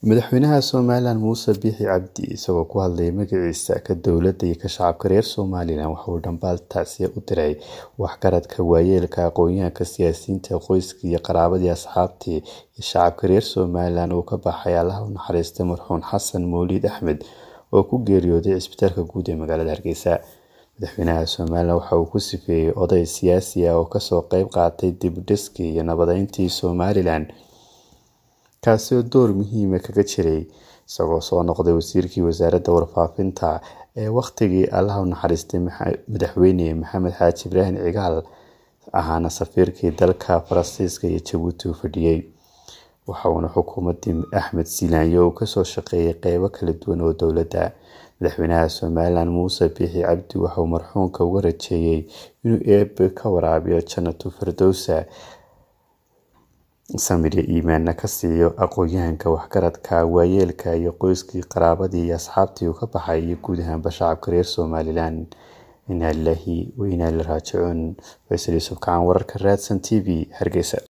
madaxweynaha somalilan muuse biixi cabdi isagoo ku hadlayay magaciisa ka dowladda iyo ka shacabka reer somalilan waxa uu dhambaal tacsiya u diray waxgaradka waayeelka aqoon-yahanka siyaasiyiinta qoyska iyo qaraabadii asxaabtii iyo shacabka reer somalilan uu ka baxay allaha u naxariistay marxuun xasan mawliid axmed oo ku geeriyooday cisbitaalka guud ee magaalada hargeysa madaxweynaha somalilan waxa uu ku sifeeyey oday siyaasi ah oo kasoo qeyb qaatay dibudhiskii iyo nabadeyntii somalilan kaasi oo door muhiima kaga jiray isagoo soo noqday wasiirkii wasaaradda warfaafinta ee wakhtigii allaha u naxariistay madaxweyne maxamed xaaji ibraahim cigaal ahaana safiirkii dalka faransiiska iyo jabuuti u fadhiyey waxa uuna xukuumaddii axmed silaanyo uu kasoo shaqeeyay qeybo kala duwan oo dowladda madaxweynaha somalilan muuse biixi cabdi waxauu marxuunka uga rajeeyey inuu eebe ka waraabiyo janatu firdowsa samir iyo iimaanna ka siiyo aqoon-yahanka waxgaradka waayeelka iyo qoyskii qaraabadii iyo asxaabtii uu ka baxay iyo guud ahaanba shacabka reer somalilan inaa lilaahi wa inaa ilaihi raajicuun faysal yuusuf kacaan wararka raadsan t v hargeysa